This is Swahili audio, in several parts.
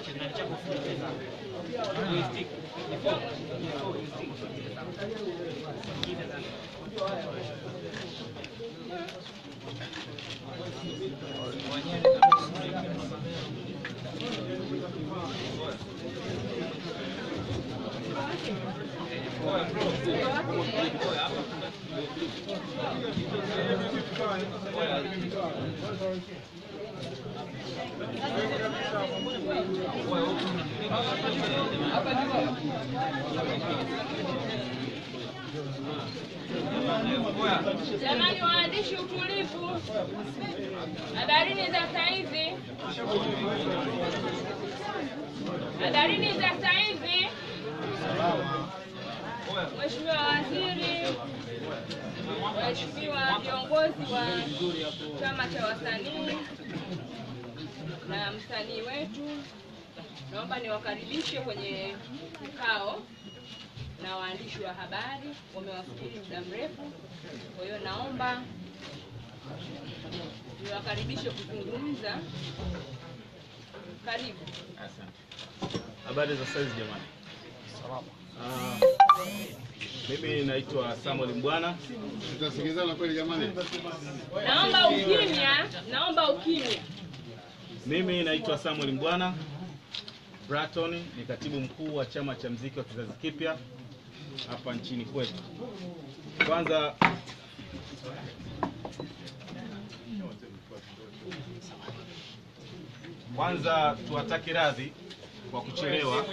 Jamani waandishi, utulivu. Hadarini za saa hizi, hadarini za saa hizi. Mheshimiwa Waziri, Mheshimiwa viongozi wa chama cha wasanii na msanii wetu, naomba niwakaribishe kwenye kikao na waandishi wa habari wamewasubiri muda mrefu. Kwa hiyo naomba niwakaribishe kuzungumza. Karibu. Habari za saizi jamani. Ah, mimi naitwa Samuel Mbwana. Tutasikilizana kweli jamani? Naomba ukimya, naomba ukimya. Mimi naitwa Samuel Mbwana Braton, ni katibu mkuu wa chama cha mziki wa kizazi kipya hapa nchini kwetu. Kwanza kwanza tuwatake radhi kwa kuchelewa,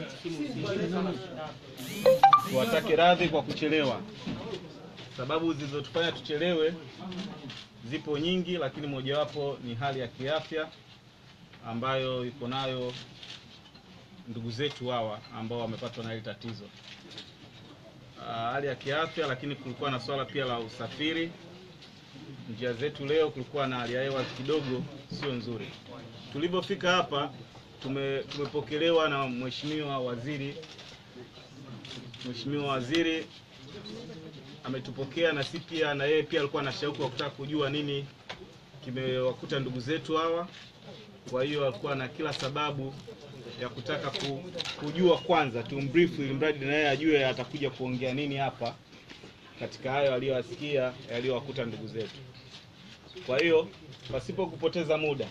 tuwatake radhi kwa kuchelewa. Sababu zilizotufanya tuchelewe zipo nyingi, lakini mojawapo ni hali ya kiafya ambayo iko nayo ndugu zetu hawa ambao wamepatwa na hili tatizo. Ah, hali ya kiafya, lakini kulikuwa na swala pia la usafiri. Njia zetu leo kulikuwa na hali ya hewa kidogo sio nzuri. Tulipofika hapa tume, tumepokelewa na mheshimiwa waziri. Mheshimiwa waziri ametupokea na si pia na yeye pia alikuwa na shauku ya kutaka kujua nini kimewakuta ndugu zetu hawa. Kwa hiyo alikuwa na kila sababu ya kutaka ku, kujua kwanza tumbrief, ili mradi na yeye ajue atakuja kuongea nini hapa katika hayo aliyoyasikia yaliyowakuta ndugu zetu. Kwa hiyo pasipo kupoteza muda,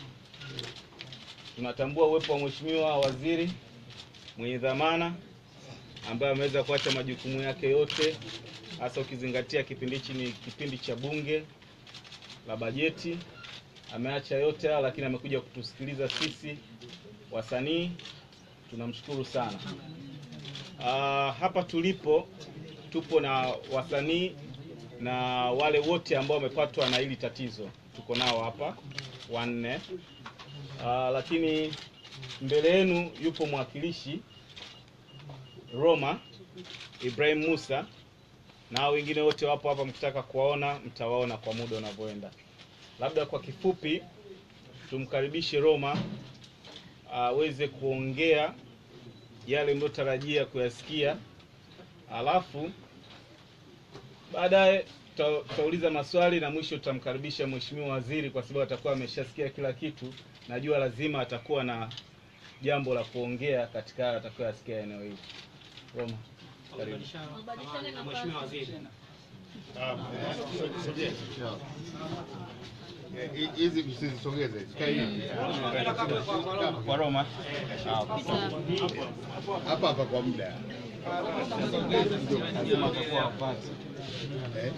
tunatambua uwepo wa mheshimiwa waziri mwenye dhamana ambaye ameweza kuacha majukumu yake yote, hasa ukizingatia kipindi hichi ni kipindi cha bunge la bajeti. Ameacha yote haya, lakini amekuja kutusikiliza sisi wasanii. Tunamshukuru sana. Ah, hapa tulipo tupo na wasanii na wale wote ambao wamepatwa na hili tatizo, tuko nao hapa wanne. Ah, lakini mbele yenu yupo mwakilishi Roma Ibrahim Musa na hao wengine wote wapo hapa, mkitaka kuwaona mtawaona kwa muda unavyoenda. Labda kwa kifupi tumkaribishe Roma aweze kuongea yale mliotarajia kuyasikia, alafu baadaye tuta- tutauliza maswali na mwisho tutamkaribisha mheshimiwa waziri, kwa sababu atakuwa ameshasikia kila kitu. Najua lazima atakuwa na jambo la kuongea katika hayo atakayoyasikia eneo hili. Roma, karibu. na mheshimiwa waziri. Eh, hi- Hizi msizisogeze, zikae hivi. Kwa Roma. hapa hapa kwa muda Eh?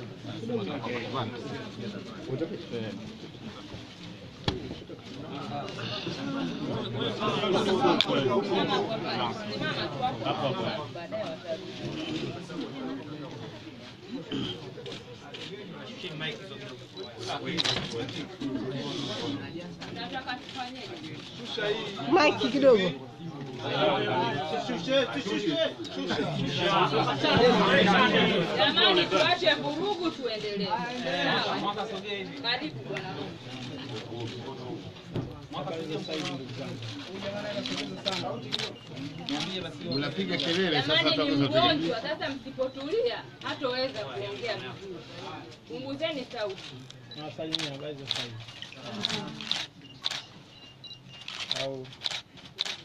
Utoke? Simama tu hapo, baadaye watarudi. Nataka tufanyeje? Mike kidogo. Jamani, tuache vurugu, tuendelee. Sawa? Karibu bwana. Mnapiga kelele sasa, Jamani, hata ni mnapiga. mgonjwa sasa, msipotulia hatoweza kuongea vizuri. Punguzeni sauti. Nawasalimia habari za sasa hivi. Au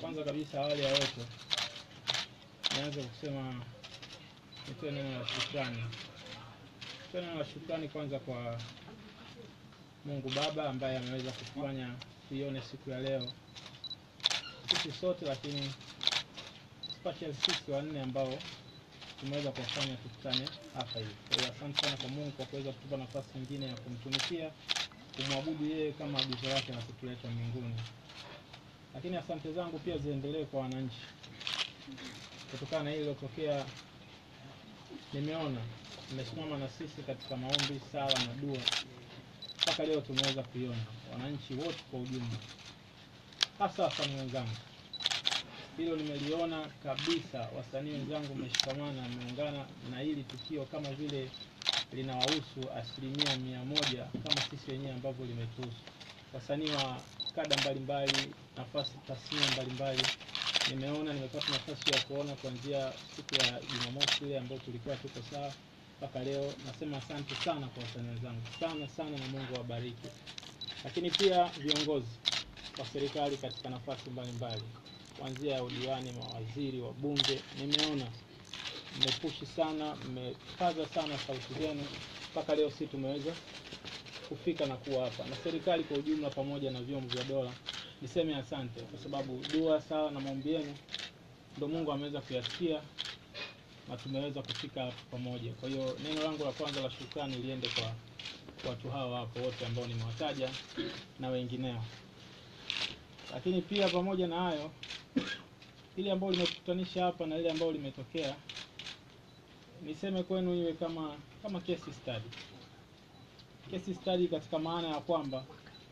kwanza kabisa, awali ya yote, nianze kusema nitoe neno la shukrani. Nitoe neno la shukrani kwanza kwa Mungu Baba ambaye ameweza kufanya tuione siku ya leo sisi sote, lakini especially sisi wanne ambao tumeweza kuwafanya tukutane hapa hivi. Kwa hiyo asante sana kwa Mungu kwa kuweza kutupa nafasi nyingine ya kumtumikia, kumwabudu yeye kama agizo lake na kutuleta mbinguni. Lakini asante zangu pia ziendelee kwa wananchi, kutokana na hili lilotokea. Nimeona mmesimama na sisi katika maombi, sala na dua, mpaka leo tumeweza kuiona wananchi wote kwa ujumla, hasa wasanii wenzangu hilo nimeliona kabisa. Wasanii wenzangu mmeshikamana, mmeungana na hili tukio kama vile linawahusu asilimia mia moja kama sisi wenyewe ambavyo limetuhusu. Wasanii wa kada mbalimbali, nafasi tasnia mbalimbali, nimeona nimepata nafasi ya kuona kuanzia siku ya Jumamosi ile ambayo tulikuwa tuko sawa mpaka leo. Nasema asante sana kwa wasanii wenzangu, sana sana, na Mungu awabariki. Lakini pia viongozi wa serikali katika nafasi mbalimbali kuanzia ya udiwani, mawaziri, wabunge, nimeona mmepushi sana, mmepaza sana sauti zenu mpaka leo si tumeweza kufika na kuwa hapa, na serikali kwa ujumla pamoja na vyombo vya dola, niseme asante, kwa sababu dua, sala na maombi yenu ndio Mungu ameweza kuyasikia na tumeweza kufika hapa pamoja. Kwa hiyo neno langu la kwanza la shukrani liende kwa watu hawa hapo wote ambao nimewataja na wengineo, lakini pia pamoja na hayo ile ambayo limetukutanisha hapa na ile ambayo limetokea, niseme kwenu iwe kama kama case study. Case study katika maana ya kwamba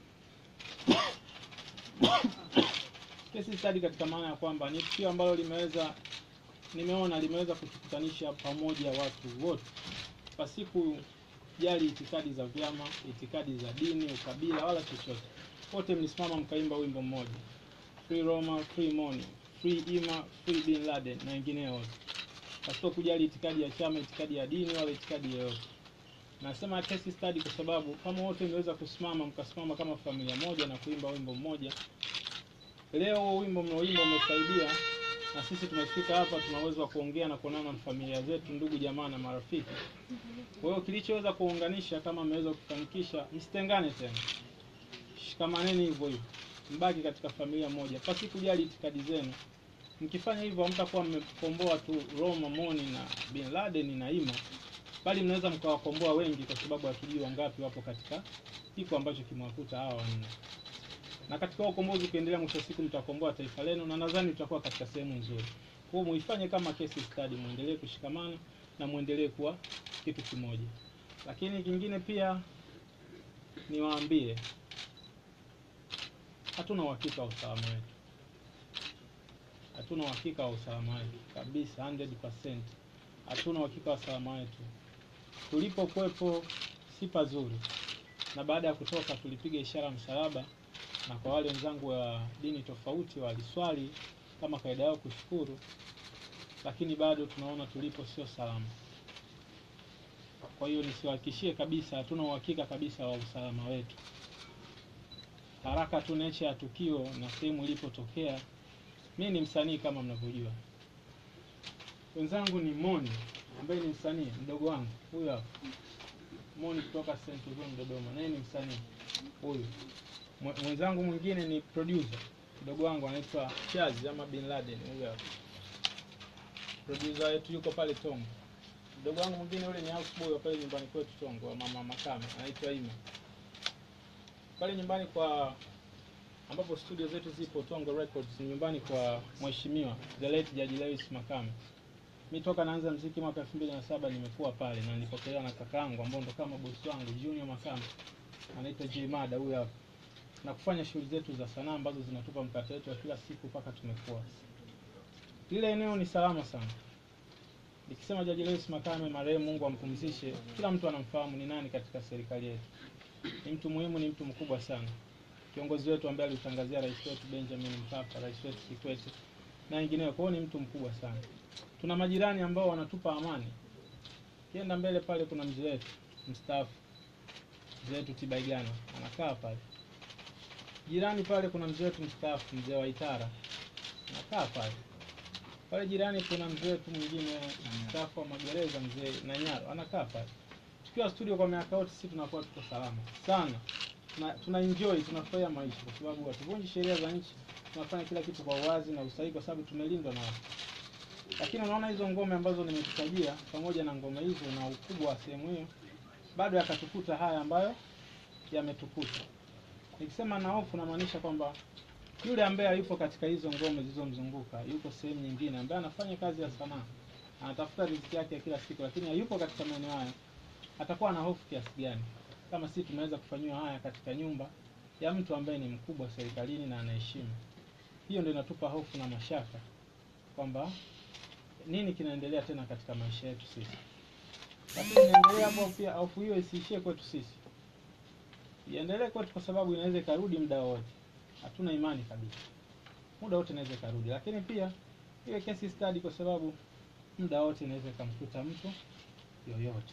case study katika maana ya kwamba ni tukio ambalo limeweza nimeona limeweza kutukutanisha pamoja watu wote pasiku jali itikadi za vyama, itikadi za dini, ukabila wala chochote. Wote mlisimama mkaimba wimbo mmoja, Free Roma, Free Money, Free Ima, Free Bin Laden na wengineo wote, pasipo kujali itikadi ya chama, itikadi ya dini wala itikadi yoyote. Nasema case study kwa sababu kama wote mliweza kusimama mkasimama kama familia moja na kuimba wimbo mmoja, leo huo wimbo mnaoimba umesaidia na sisi tumefika hapa, tuna uwezo wa kuongea na kuonana na familia zetu, ndugu jamaa na marafiki. Kwa hiyo kilichoweza kuunganisha, kama mmeweza kufanikisha, msitengane tena, shikamaneni hivyo hivyo, mbaki katika familia moja, pasi kujali itikadi zenu. Mkifanya hivyo, hamtakuwa mmekomboa tu Roma, Moni na Bin Laden na Ima, bali mnaweza mkawakomboa wengi, kwa sababu hatujui wangapi wapo katika kiko ambacho kimewakuta hawa wanne na katika huo ukombozi ukiendelea, mwisho wa siku mtakomboa taifa lenu, na nadhani tutakuwa katika sehemu nzuri. Kwa hiyo muifanye kama case study, muendelee kushikamana na muendelee kuwa kitu kimoja. Lakini kingine pia niwaambie, hatuna uhakika wa usalama wetu, hatuna uhakika wa usalama wetu kabisa, 100%. Hatuna uhakika wa usalama wetu. Tulipokuwepo si pazuri, na baada ya kutoka tulipiga ishara msalaba na kwa wale wenzangu wa dini tofauti waliswali kama kaida yao kushukuru, lakini bado tunaona tulipo sio salama. Kwa hiyo nisiwahakikishie kabisa, hatuna uhakika kabisa wa usalama wetu. Haraka tu nature ya tukio na sehemu ilipotokea. Mimi ni msanii kama mnavyojua, wenzangu ni Moni ambaye ni msanii mdogo wangu huyu hapa, Moni kutoka St. John Dodoma, naye ni msanii huyu mwenzangu mwingine ni producer mdogo wangu anaitwa Chaz ama Bin Laden, huyo hapa producer wetu yuko pale Tongo. Mdogo wangu mwingine yule ni houseboy wa pale nyumbani kwetu Tongo, wa mama Makame, anaitwa Ima. Pale nyumbani kwa ambapo studio zetu zipo Tongo Records, ni nyumbani kwa mheshimiwa the late Jaji Lewis Makame. Mimi toka naanza mziki mwaka 2007 nimekuwa pale na nilipokelewa na kakaangu ambao ndo kama bosi wangu Junior Makame, anaitwa J Mada, huyo hapa na kufanya shughuli zetu za sanaa ambazo zinatupa mkate wetu wa kila siku mpaka tumekuwa. Lile eneo ni salama sana. Nikisema Jaji Lewis Makame marehemu, Mungu ampumzishe, kila mtu anamfahamu ni nani katika serikali yetu. Ni mtu muhimu, ni mtu mkubwa sana, kiongozi wetu ambaye alitangazia rais wetu Benjamin Mkapa, rais wetu Kikwete na wengineo. Kwa hiyo ni mtu mkubwa sana. Tuna majirani ambao wanatupa amani. Kienda mbele pale, kuna mzee wetu mstaafu, mzee wetu Tibaigana anakaa pale jirani pale kuna mzee wetu mstaafu mzee wa Itara kaa pale pale. Jirani kuna mzee wetu mwingine mstaafu wa magereza, mzee Nanyaro anakaa pale. Tukiwa studio kwa miaka yote, sisi tunakuwa tuko salama sana, tuna, tuna enjoy tunafurahia maisha, kwa sababu hatuvunji sheria za nchi, tunafanya kila kitu kwa uwazi na usahihi, kwa sababu tumelindwa na watu. Lakini unaona hizo ngome ambazo nimekutajia, pamoja na ngome hizo na ukubwa wa sehemu hiyo, bado yakatukuta haya ambayo yametukuta. Nikisema na hofu, namaanisha kwamba yule ambaye hayupo katika hizo ngome zilizomzunguka, yuko sehemu nyingine, ambaye anafanya kazi ya sanaa, anatafuta riziki yake ya kila siku, lakini hayupo katika maeneo haya, atakuwa na hofu kiasi gani kama sisi tumeweza kufanyiwa haya katika nyumba ya mtu ambaye ni mkubwa serikalini na anaheshimu? Hiyo ndio inatupa hofu na mashaka kwamba nini kinaendelea tena katika maisha yetu sisi. Lakini niendelee hapo pia, hofu hiyo isiishie kwetu sisi, iendelee kwetu, kwa sababu inaweza ikarudi muda wote. Hatuna imani kabisa, muda wote inaweza ikarudi, lakini pia iwe case study, kwa sababu muda wote inaweza ikamkuta mtu yoyote.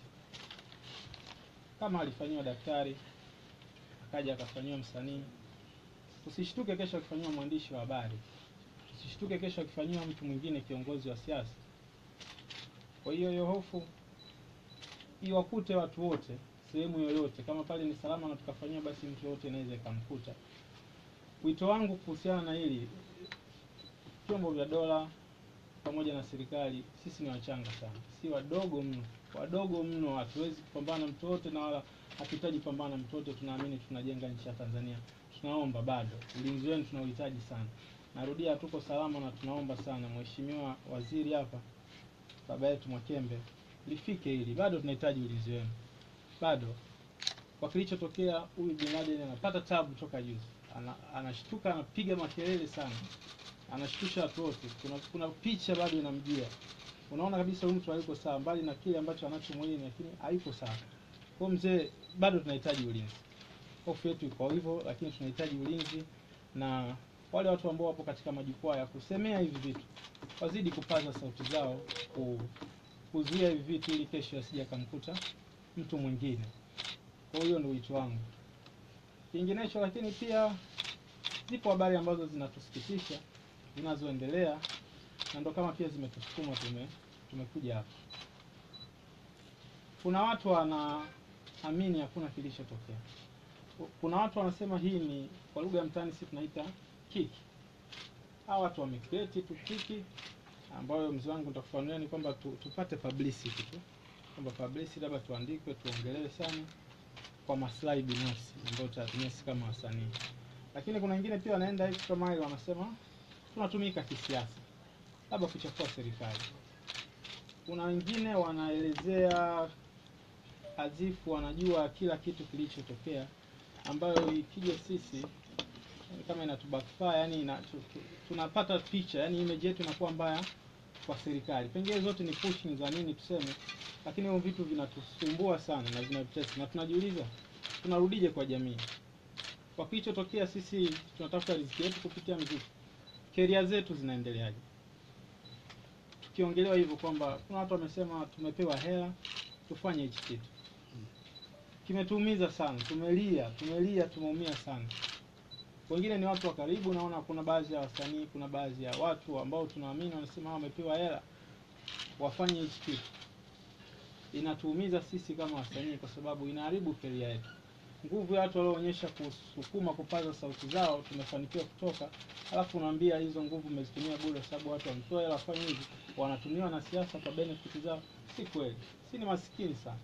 Kama alifanyiwa daktari akaja akafanyiwa msanii, usishtuke kesho akifanyiwa mwandishi wa habari, usishtuke kesho akifanyiwa mtu mwingine, kiongozi wa siasa. Kwa hiyo hiyo hofu iwakute watu wote sehemu yoyote, kama pale ni salama na tukafanyiwa, basi mtu yoyote inaweza ikamkuta. Wito wangu kuhusiana na hili, vyombo vya dola pamoja na serikali, sisi ni wachanga sana, si wadogo mno, wadogo mno. Hatuwezi kupambana mtu wote na wala hatuhitaji kupambana na mtu wote. Tunaamini tunajenga nchi ya Tanzania, tunaomba bado ulinzi wenu tunauhitaji sana. Narudia, tuko salama na tunaomba sana, Mheshimiwa Waziri hapa, baba yetu Mwakembe, lifike hili, bado tunahitaji ulinzi wenu bado. Kwa kilichotokea, huyu Bin Laden anapata tabu toka juzi, ana, anashtuka anapiga makelele sana, anashtusha watu wote. Kuna, kuna picha bado inamjia, unaona kabisa huyu mtu hayuko sawa, mbali na kile ambacho anacho mwilini, lakini hayuko sawa. Kwa mzee, bado tunahitaji ulinzi. Hofu yetu iko hivyo, lakini tunahitaji ulinzi, na wale watu ambao wapo katika majukwaa ya kusemea hivi vitu wazidi kupaza sauti zao, ku, kuzuia hivi vitu, ili kesho asije akamkuta mtu mwingine. Kwa hiyo ndio wito wangu. Kinginecho, lakini pia zipo habari ambazo zinatusikitisha zinazoendelea, na ndo kama pia zimetusukuma tume tumekuja hapa. Kuna watu wanaamini hakuna kilichotokea. Kuna watu wanasema hii ni kwa lugha ya mtaani sisi tunaita kiki. Hawa watu wamecreate tu kiki ambayo mzee wangu nitakufanulia ni kwamba tu, tupate publicity tu kwamba publicity labda tuandikwe tuongelewe sana kwa maslahi binafsi ambayo tutatumia sisi kama wasanii. Lakini kuna wengine pia wanaenda extra mile, wanasema tunatumika kisiasa, labda kuchafua serikali. Kuna wengine wanaelezea azifu wanajua kila kitu kilichotokea, ambayo ikija sisi yani kama inatubackfire, yani ina, tu, tu, tunapata picha, yani image yetu inakuwa mbaya kwa serikali. Pengine zote ni pushing za nini tuseme, lakini hivyo vitu vinatusumbua sana na vinatutesa, na tunajiuliza tunarudije kwa jamii. Kwa kilichotokea, sisi tunatafuta riziki yetu kupitia muziki, keria zetu zinaendeleaje? Tukiongelewa hivyo kwamba kuna watu wamesema tumepewa hela tufanye hichi kitu, kimetuumiza sana, tumelia, tumelia, tumeumia sana. Wengine ni watu wa karibu, naona kuna baadhi ya wasanii, kuna baadhi ya watu ambao tunaamini wanasema hao wamepewa hela wafanye hichi kitu. Inatuumiza sisi kama wasanii, kwa sababu inaharibu keria yetu. Nguvu ya watu walioonyesha kusukuma kupaza sauti zao, tumefanikiwa kutoka, alafu unaambia hizo nguvu umezitumia bure, sababu watu wamepewa hela wafanye hivi, wanatumiwa na siasa kwa benefit zao. Si kweli, si ni masikini sana,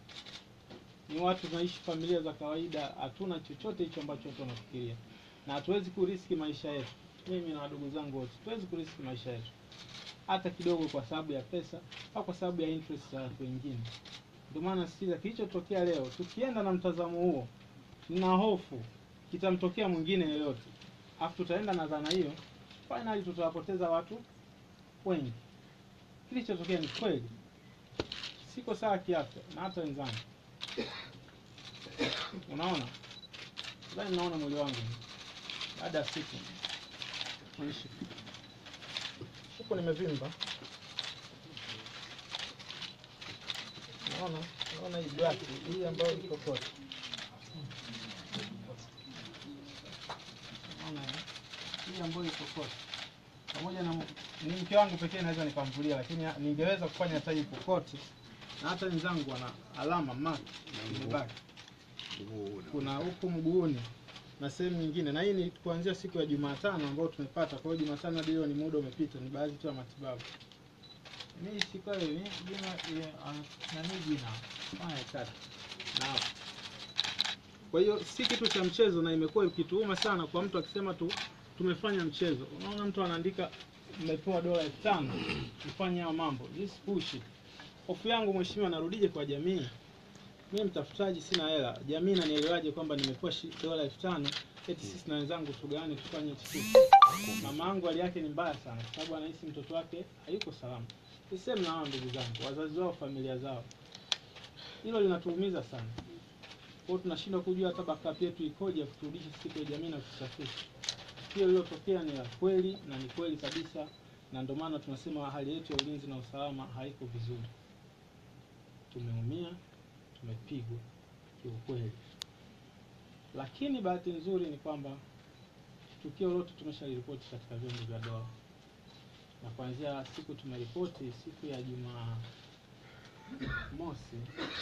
ni watu tunaishi familia za kawaida, hatuna chochote hicho ambacho watu wanafikiria na hatuwezi kuriski maisha yetu. Mimi na wadogo zangu wote hatuwezi kuriski maisha yetu hata kidogo, kwa sababu ya pesa au kwa sababu ya interest za watu wengine. Ndio maana sisi kilichotokea leo, tukienda na mtazamo huo, nina hofu kitamtokea mwingine yoyote, afu tutaenda na dhana hiyo, finally tutawapoteza watu wengi. Kilichotokea ni kweli, siko sawa kiafya na hata wenzangu, unaona, nadhani naona mwili wangu baada ya siku kuishi huko nimevimba, naona naona hii black hii ambayo iko kote, naona hii ambayo iko kote pamoja na ni mke wangu pekee naweza nikamvulia, lakini ningeweza kufanya hata hii kokote, na hata wenzangu wana alama mark imebaki, kuna huku mguuni na sehemu nyingine, na hii ni kuanzia siku ya Jumatano ambayo tumepata. Kwa hiyo Jumatano hadi leo ni muda umepita, ni baadhi tu ya matibabu. Mimi siku ile ni jina ile na mimi jina haya tatu na kwa hiyo si kitu cha mchezo, na imekuwa ikituuma sana kwa mtu akisema tu tumefanya mchezo. Unaona mtu anaandika mmepewa dola elfu tano mfanye hayo mambo, this bullshit. Hofu yangu mheshimiwa, narudije kwa jamii? Mimi mtafutaji, sina hela. Jamii inanielewaje kwamba nimepewa shi- dola elfu tano eti sisi na wenzangu tugawane tufanye hichi kitu? Mama yangu hali yake ni mbaya sana, kwa sababu anahisi mtoto wake hayuko salama. Niseme na hao ndugu zangu, wazazi wao, familia zao, hilo linatuumiza sana. Kwa hiyo tunashindwa kujua hata backup yetu ikoje ya kuturudisha siku ya jamii na kutusafisha. Hiyo iliyotokea ni la kweli na ni kweli kabisa, na ndio maana tunasema hali yetu ya ulinzi na usalama haiko vizuri. Tumeumia, tumepigwa kiukweli, lakini bahati nzuri ni kwamba tukio lote tumeshaliripoti katika vyombo vya dola, na kuanzia siku tumeripoti siku ya Jumaa mosi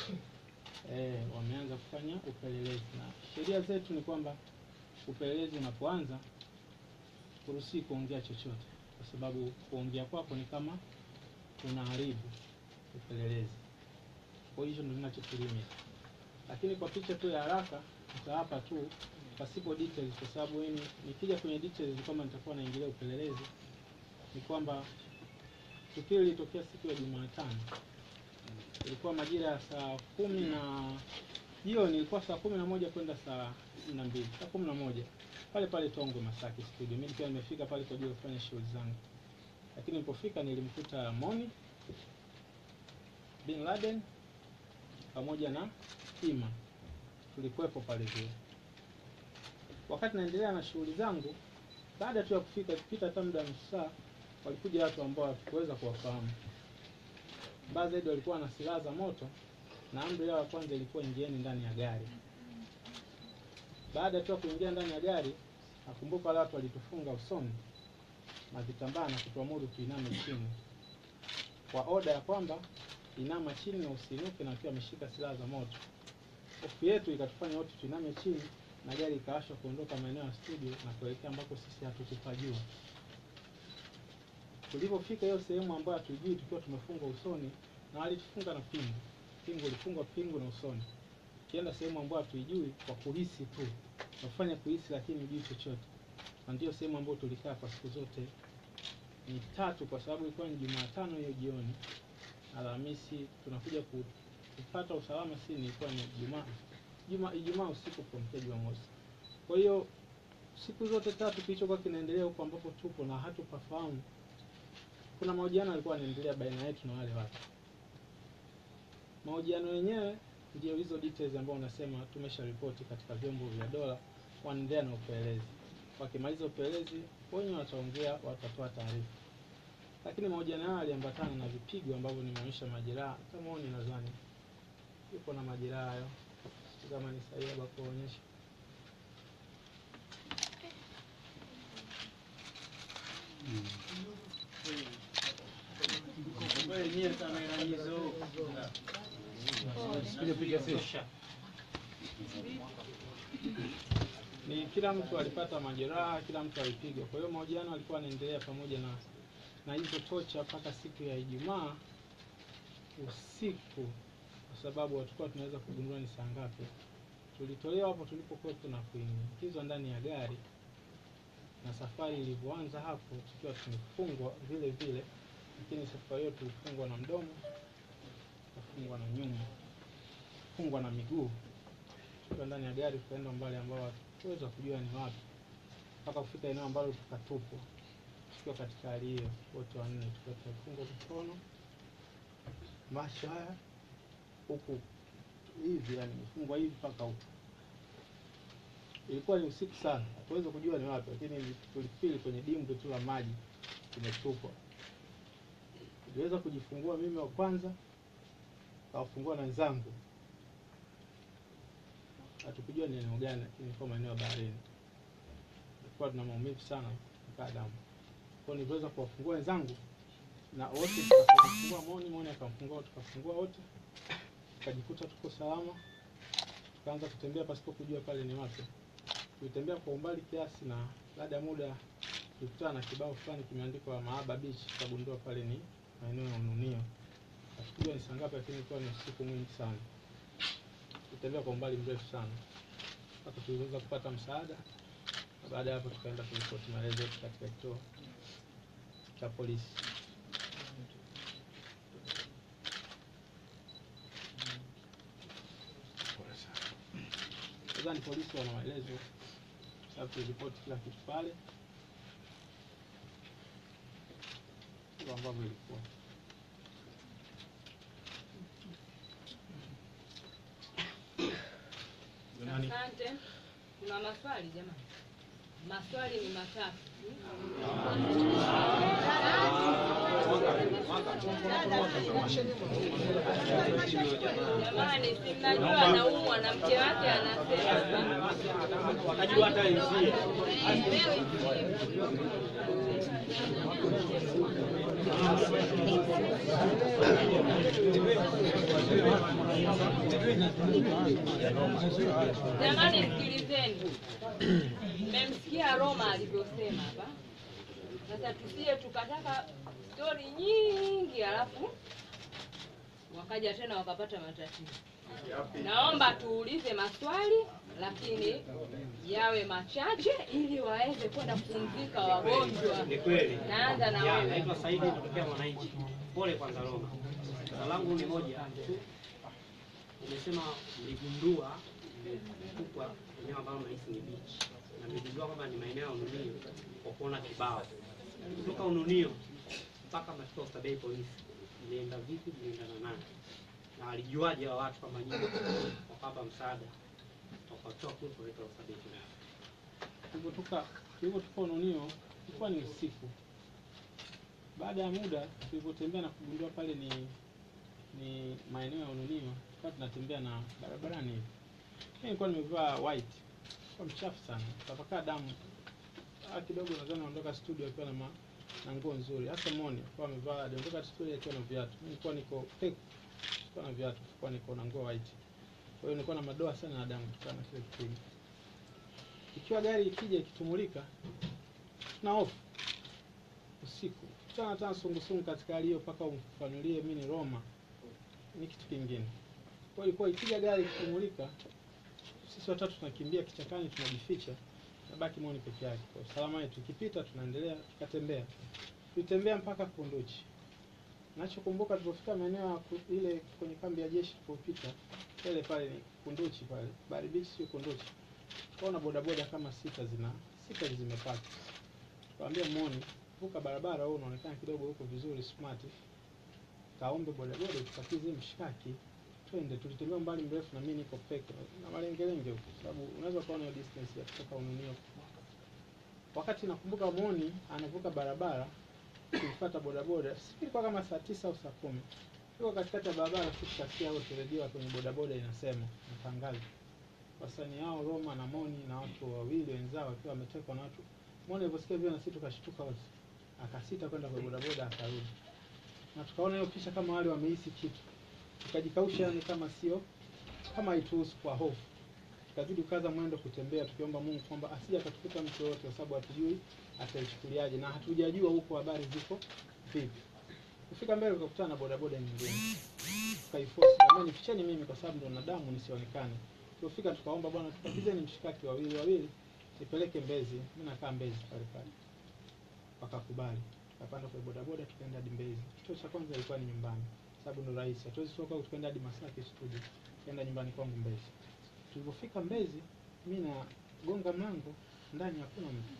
eh, wameanza kufanya upelelezi, na sheria zetu ni kwamba upelelezi unapoanza huruhusiwi kuongea chochote, kwa sababu kuongea kwako ni kama unaharibu upelelezi. Kwa hiyo ndio ninachokilimia, lakini kwa picha tu ya haraka nitawapa tu pasipo details, kwa sababu mimi nikija kwenye details ni kwamba nitakuwa naingilia upelelezi. Ni kwamba tukio lilitokea siku ya Jumatano, ilikuwa majira ya saa kumi na jioni, ilikuwa saa kumi na moja kwenda saa kumi na mbili saa kumi na moja pale pale Tongwe Masaki studio. Mimi nikiwa nimefika pale kwa ajili ya kufanya shughuli zangu, lakini nilipofika nilimkuta Moni Bin Laden pamoja na Ima, tulikuwepo pale vile. Wakati naendelea na shughuli zangu, baada tu ya kufika, kupita hata muda wa nusu saa, walikuja watu ambao hatukuweza kuwafahamu. Mbaya zaidi walikuwa na silaha za moto, na amri yao ya kwanza ilikuwa ingieni ndani ya gari. Baada tu ya kuingia ndani ya gari, nakumbuka wale watu walitufunga usoni na vitambaa na kutuamuru tuiname chini kwa oda ya kwamba inama chini na usiinuke, na wakiwa wameshika silaha za moto. Hofu yetu ikatufanya wote tuiname chini na gari ikawashwa kuondoka maeneo ya studio na kuelekea ambako sisi hatukupajua. Tulipofika hiyo sehemu ambayo hatujui, tukiwa tumefungwa usoni na walitufunga na pingu, pingu ilifungwa pingu na usoni, ukienda sehemu ambayo hatuijui kwa kuhisi tu, nafanya kuhisi, lakini hujui chochote, na ndio sehemu ambayo tulikaa kwa siku zote ni tatu, kwa sababu ilikuwa ni Jumatano hiyo jioni, Alhamisi tunakuja ku- kupata usalama, si ni ilikuwa ni Ijumaa Juma Ijumaa usiku kuamkia Jumamosi. Kwa hiyo siku zote tatu kilichokuwa kinaendelea huko ambapo tupo na hatupafahamu, kuna mahojiano yalikuwa yanaendelea baina yetu na wale watu. Mahojiano yenyewe ndio hizo details ambao unasema tumesha ripoti katika vyombo vya dola, wanaendelea na upelelezi. Wakimaliza upelelezi, wenyewe wataongea, watatoa taarifa. Lakini mahojiano hayo yaliambatana na vipigo ambavyo nimeonyesha majeraha, kama huoni nadhani yuko na majeraha hayo kama ni sahihi hapa kuonyesha. Ni kila mtu alipata majeraha, kila mtu alipigwa. Kwa hiyo mahojiano alikuwa anaendelea pamoja na na hizo tocha mpaka siku ya Ijumaa usiku, kwa sababu hatukuwa tunaweza kugundua ni saa ngapi. Tulitolewa hapo tulipokuwepo na kuingizwa ndani ya gari, na safari ilivyoanza hapo tukiwa tumefungwa vile vile, lakini safari hiyo tulifungwa na mdomo, tukafungwa na nyuma, fungwa na miguu. Tukiwa ndani ya gari tukaenda umbali ambao hatukuweza kujua ni wapi, mpaka kufika eneo ambalo tukatupwa. Tukiwa katika hali hiyo, wote wanne tukiwa tumefungwa mikono, macho haya huku hivi, yani imefungwa hivi mpaka huku. Ilikuwa ni usiku sana, hatuweza kujua ni wapi, lakini tulifili kwenye dimbwi tu la maji tumetupwa. Niliweza kujifungua mimi wa kwanza, kawafungua na wenzangu. Hatukujua ni eneo gani, lakini ilikuwa maeneo ya baharini. Tulikuwa tuna maumivu sana mpaka damu. Kwa niliweza kuwafungua wenzangu na wote tukafungua Moni, Moni akamfungua, tukafungua wote, tukajikuta tuko salama, tukaanza kutembea pasipo kujua pale ni wapi. Tulitembea kwa umbali kiasi, na baada ya muda tulikutana na kibao fulani kimeandikwa Mahaba Beach, tukagundua pale ni maeneo ya Ununio. Hatukujua ni saa ngapi, lakini ilikuwa ni usiku mwingi sana. Tulitembea kwa umbali mrefu sana mpaka tuliweza kupata msaada, na baada ya hapo tukaenda kuripoti maelezo yetu katika kituo cha polisi. Nadhani polisi wana maelezo, sababu tuliripoti kila kitu pale, hivyo ambavyo ilikuwa. Asante. Kuna maswali jamani? Maswali ni matatu. Jamani, si mnajua anaumwa na mke wake anasema Wakajua hata wenzie. Jamani, sikilizeni, mmemsikia Roma alivyosema hapa. Sasa tusije tukataka stori nyingi, halafu wakaja tena wakapata matatizo. Naomba tuulize maswali, lakini yawe machache ili waweze kwenda kupumzika wagonjwa. Ni kweli. Naanza na Ya, wewe. naitwa Saidi kutokea Mwananchi. Pole kwanza Roma. Swala langu ni moja tu. Umesema mligundua kubwa eneo ambalo nahisi ni beach. Na mligundua kwamba ni maeneo ya Ununio kwa kuona kibao. Kutoka Ununio mpaka mnafika Oysterbay polisi. Mlienda vipi? Mlienda na nani? Na walijuaje hao watu kama nyinyi wakawapa msaada? Wakatoa kule kuleta Oysterbay polisi. Tulivyotoka tulivyotoka Ununio ilikuwa ni usiku. Baada ya muda tulivyotembea na kugundua pale ni ni maeneo ya Ununio, tukawa tunatembea na barabarani hivi. Mimi nilikuwa nimevaa white, kwa mchafu sana, tapakaa damu ah, kidogo. Nadhani naondoka studio akiwa na ma, na nguo nzuri, hasa Moni kwa amevaa, aliondoka studio akiwa na viatu. Mimi nilikuwa niko peku, nilikuwa na viatu, nilikuwa niko na nguo white. Kwa hiyo nilikuwa na madoa sana na damu kutokana na kile kipindi ikiwa gari ikija ikitumulika na hofu usiku kutana tena sungusungu katika hali hiyo mpaka umfanulie mimi ni Roma ni kitu kingine. Kwa hiyo ilikuwa ikija gari ikitumulika, sisi watatu tunakimbia kichakani, tunajificha, nabaki Moni peke yake kwa usalama wetu. Ikipita tunaendelea tukatembea, tulitembea mpaka Kunduchi. Nachokumbuka tulipofika maeneo ya ku- ile kwenye kambi ya jeshi tulipopita pale pale ni Kunduchi pale, Bari Beach sio Kunduchi tukaona bodaboda kama sita zina sita zimepaki. Tukamwambia Moni, vuka barabara, wewe unaonekana kidogo huko vizuri smart, kaombe bodaboda tupakize mshikaki, twende. Tulitembea mbali mrefu na mimi niko peke na malengelenge huko, sababu unaweza kuona hiyo distance ya kutoka Ununio. Wakati nakumbuka Moni anavuka barabara, tulifuata bodaboda, ilikuwa kama saa tisa au saa kumi. Tuko katikati ya barabara, tukasikia wote redio kwenye bodaboda inasema matangazo wasanii hao Roma na Moni na watu wawili wenzao wakiwa wametekwa na watu. Moni aliposikia vile na sisi tukashtuka wote, akasita kwenda kwa bodaboda akarudi, na tukaona hiyo picha kama wale wamehisi kitu, tukajikausha, yani kama sio kama haituhusu kwa hofu, tukazidi kukaza mwendo kutembea, tukiomba Mungu kwamba asije akatukuta mtu yoyote, kwa sababu hatujui ataichukuliaje na hatujajua huko habari ziko vipi. Kufika mbele tukakutana na bodaboda nyingine, tukaiforce jamani, ficheni mimi kwa sababu ndo na damu nisionekane. Tulipofika tukaomba bwana, tupakizeni mshikaki wawili wawili, nipeleke Mbezi. Mimi nakaa Mbezi pale pale, wakakubali. Tukapanda kwa bodaboda tukaenda hadi Mbezi. Kituo cha kwanza ilikuwa ni nyumbani, sababu ndo rahisi, hatuwezi kutoka huku tukaenda hadi Masaki studio, tukaenda nyumbani kwangu Mbezi. Tulipofika Mbezi, mimi nagonga mlango, ndani hakuna mtu.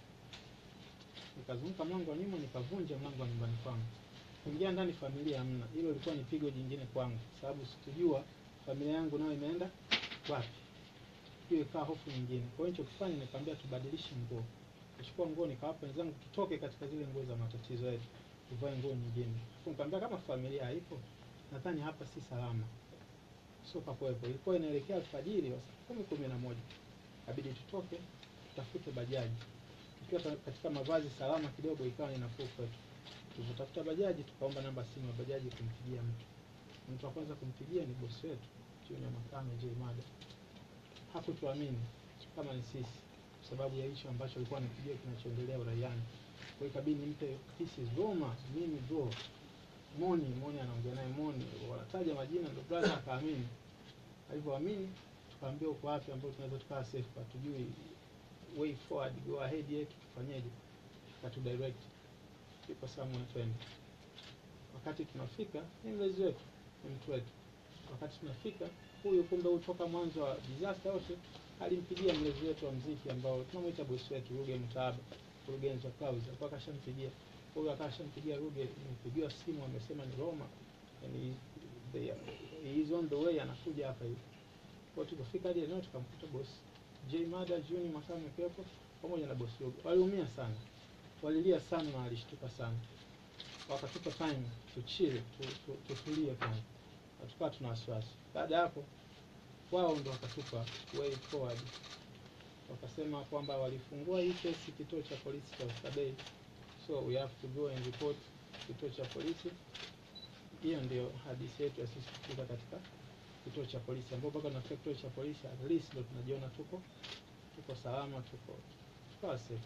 Nikazunguka mlango wa nyuma, nikavunja mlango wa nyumbani kwangu, kuingia ndani, familia hamna. Hilo lilikuwa ni pigo jingine kwangu, sababu sikujua familia yangu nayo imeenda wapi. Hiyo ikawa hofu nyingine. Kwa hiyo nilichokifanya nikamwambia tubadilishe nguo. Nichukua nguo nikawapa wenzangu, tutoke katika zile nguo za matatizo yetu, tuvae nguo nyingine. Alafu nikamwambia kama familia haipo, nadhani hapa si salama, sio pakuwepo. Ilikuwa inaelekea alfajiri wa saa kumi kumi na moja, kabidi tutoke tutafute bajaji. tukiwa ta- katika mavazi salama kidogo, ikawa ni nafuu kwetu. Tulivyotafuta bajaji, tukaomba namba simu ya bajaji kumpigia mtu. Mtu wa kwanza kumpigia ni bosi wetu Junior Makame J Mada. Hakutuamini kama ni sisi kwa sababu ya hicho ambacho alikuwa anapigia kinachoendelea uraiani. Kwa hiyo ikabidi nimpe this is Roma, mimi bro Moni, Moni anaongea naye Moni, wanataja majina ndio brother akaamini. Alivyoamini tukaambia uko wapi ambao tunaweza tukawa safe, hatujui way forward, go ahead yetu tufanyeje, katu direct ipo somewhere twende. Wakati tunafika ni mlezi wetu, ni mtu wetu. Wakati tunafika huyu, kumbe huyu toka mwanzo wa disaster yote alimpigia mlezi wetu wa mziki ambao tunamwita bosi wetu Ruge Mtaaba, mkurugenzi wa Clouds, alikuwa akashampigia huyu, akashampigia Ruge, nimepigiwa simu, amesema ni Roma and he, they, he is on the way, anakuja hapa hivi. Kwa hiyo tukafika hadi eneo tukamkuta bosi J Mada Juni Makame akiwepo pamoja na bosi Ruge. Waliumia sana, walilia sana na walishtuka sana, wakatupa time tuchile, tu- tu- tutulie kwanza, hatukawa tuna wasiwasi. Baada ya hapo wao ndo wakatupa way forward, wakasema kwamba walifungua hii kesi kituo cha polisi cha Oysterbay, so we have to go and report kituo cha polisi. Hiyo ndio hadithi yetu ya sisi kufika katika kituo cha polisi, ambao mpaka tunafika kituo cha polisi at least ndo tunajiona tuko tuko salama, tuko tukawa safe.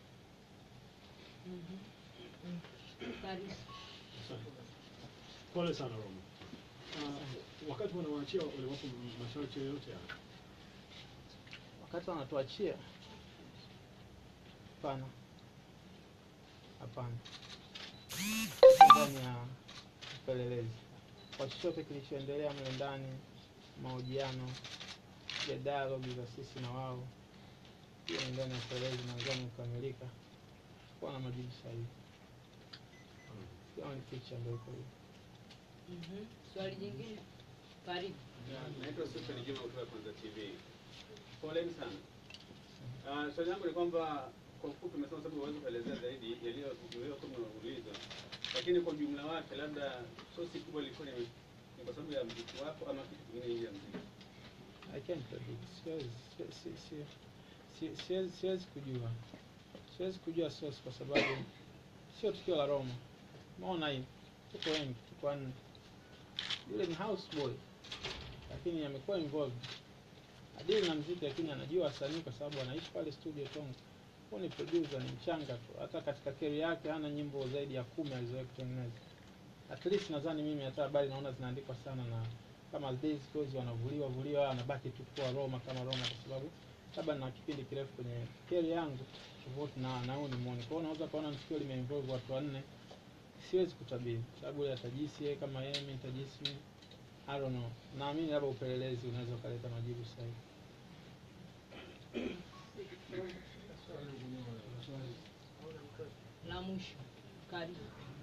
Karibu. Pole sana Roma. Uh, wakati wanawaachia waliwapo masharti yoyote haya? Wakati wanatuachia, hapana, hapana, Tuko ndani ya upelelezi kwa chochote kilichoendelea mle ndani, mahojiano ya dialogue za sisi na wao, hiyo ni ndani ya upelelezi, nadhani kukamilika kuwa na majibu sahihi. Hiyo ni picha ndio iko hiyo. Mhm. Swali jingine? Karibu. Naitwa Stephen Juma kutoka Kwanza TV. Poleni sana. Uh, swali langu ni kwamba kwa ufupi umesema sababu huwezi kuelezea zaidi yaliyozuiliwa kama ulizo, lakini kwa ujumla wake, labda sosi kubwa ilikuwa ni ni kwa sababu ya mziki wako ama kitu kingine nje ya mziki? I can't predict. Siwezi si- si- si- si- siwezi siwezi kujua, siwezi kujua source kwa sababu sio tukio la Roma. Umeona hii, tuko wengi, tuko wanne. Yule ni houseboy, lakini amekuwa involved adili na mziki, lakini anajua wasanii kwa sababu anaishi pale studio Tonga. Huyu ni producer, ni mchanga tu, hata katika career yake hana nyimbo zaidi ya kumi alizowahi kutengeneza. At least nadhani mimi hata habari naona zinaandikwa sana na kama days goes wanavuliwa vuliwa, anabaki tu kuwa Roma kama Roma, kwa sababu labda na kipindi kirefu kwenye career yangu tofauti na na huyu ni muone. Kwa hiyo unaweza kuona tukio limeinvolve watu wanne, siwezi kutabiri sababu yeye atajisi yeye kama yeye, mimi nitajisi mimi. I don't know. Naamini labda upelelezi unaweza ukaleta majibu sahihi. La mwisho. Karibu.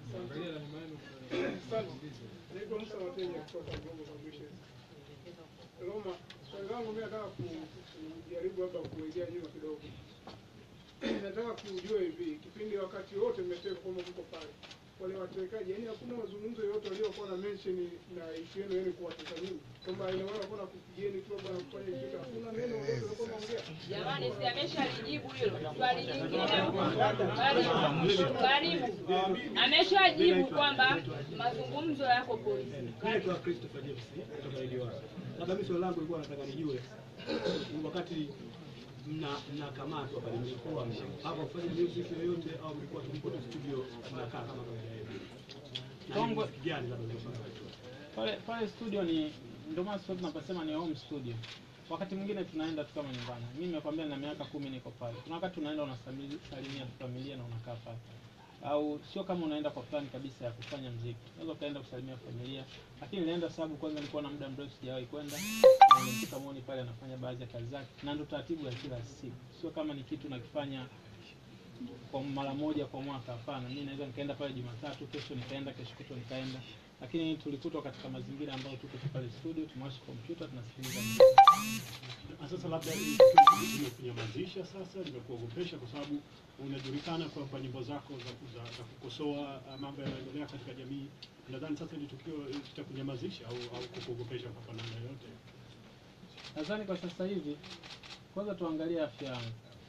Naitwa Musa Watenya kutoka Global Publishers. Roma, swali langu mimi nataka ku- kujaribu labda kuelekea nyuma kidogo. Nataka kujua hivi, kipindi wakati wote mmeteka kwamba mko pale, wale watekaji, yani hakuna mazungumzo yoyote waliokuwa na mention na issue yenu yani kuwateka nyinyi, kwamba ina maana kuna kupigieni tu labda kufanya kitu, hakuna neno lolote walikuwa wanaongea. Jamani, si ameshalijibu hilo swali jingine huko? Karibu. Karibu. Ameshajibu kwamba mazungumzo yako polisi. Naitwa Christopher James kutoka Radio One. Labda mimi swali langu lilikuwa nataka nijue wakati mna mnakamatwa pale mlikuwa hapa kufanya music yoyote au mlikuwa tulipo tu studio mnakaa kama kawaida yenu? Na ni Kongo- muziki gani labda mlikuwa Pale pale studio ni ndio maana sasa tunaposema ni home studio. Wakati mwingine tunaenda tu kama nyumbani. Mimi nimekwambia na miaka kumi niko pale. Kuna wakati unaenda unasalimia tu familia na unakaa pale. Au sio kama unaenda kwa plani kabisa ya kufanya mziki. Unaweza ukaenda kusalimia familia, lakini nilienda sababu kwanza nilikuwa na muda mrefu sijawahi kwenda. Na Nilimkuta Moni pale anafanya baadhi ya kazi zake na ndio taratibu ya kila siku. Sio kama ni kitu nakifanya kwa mara moja kwa mwaka. Hapana, mimi naweza nikaenda pale Jumatatu, kesho nikaenda, kesho kutwa nikaenda, lakini tulikutwa katika mazingira ambayo tuko tu pale studio, tumewasha kompyuta, tunasikiliza muziki. Na sasa labda hii tukio limekunyamazisha sasa, limekuogopesha kwa sababu unajulikana kwamba nyimbo zako za, za, za kukosoa uh, mambo yanayoendelea katika jamii. Nadhani sasa hili tukio eh, litakunyamazisha au, au kukuogopesha kwa namna yoyote. Nadhani kwa sasa hivi, kwanza tuangalie afya yangu.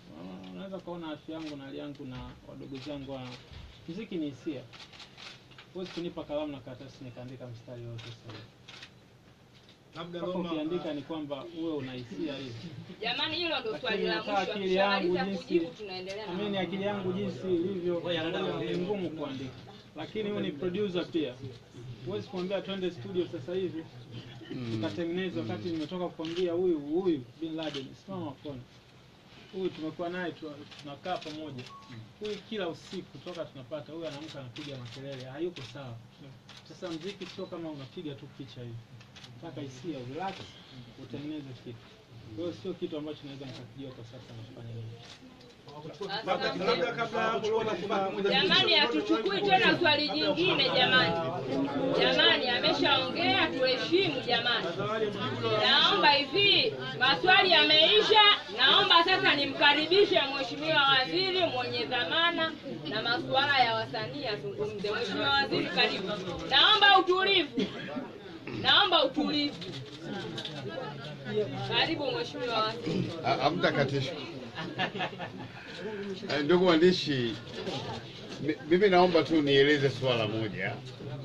Ah, unaweza ukaona afya yangu na hali yangu na wadogo zangu wa mziki ni hisia huwezi kunipa kalamu na karatasi nikaandika mstari wote sahihi Labda mpaka Roma, ukiandika ni kwamba uwe una hisia hivi Jamani, hilo ndo Lakini swali la nakaa mwisho. akili yangu Tukishamaliza jinsi kujibu tunaendelea na amini akili yangu jinsi ilivyo ni ngumu kuandika lakini huyu ni producer pia huwezi kuambia twende studio sasa hivi tukatengeneza wakati nimetoka kukwambia huyu huyu bin Laden simama kona huyu tumekuwa naye tu- tunakaa pamoja huyu kila usiku toka tunapata huyu anaamka anapiga makelele hayuko sawa sasa mziki sio kama unapiga tu picha hivi mpaka hisia relax utengeneze kitu kwa hiyo sio kitu ambacho naweza nikakijua kwa sasa nafanya nini labda labda kabla ya hapo Roma, kuna Jamani, hatuchukui tena swali jingine jamani. Jamani, ameshaongea tuheshimu jamani. Naomba hivi, maswali yameisha. Naomba sasa nimkaribishe Mheshimiwa Waziri mwenye dhamana na masuala ya wasanii azungumze. Mheshimiwa Waziri, karibu. Naomba utulivu, naomba utulivu. Karibu Mheshimiwa Waziri. Ha- hamtakatishwa. Eh, Ndugu waandishi, mi- mimi naomba tu nieleze swala moja.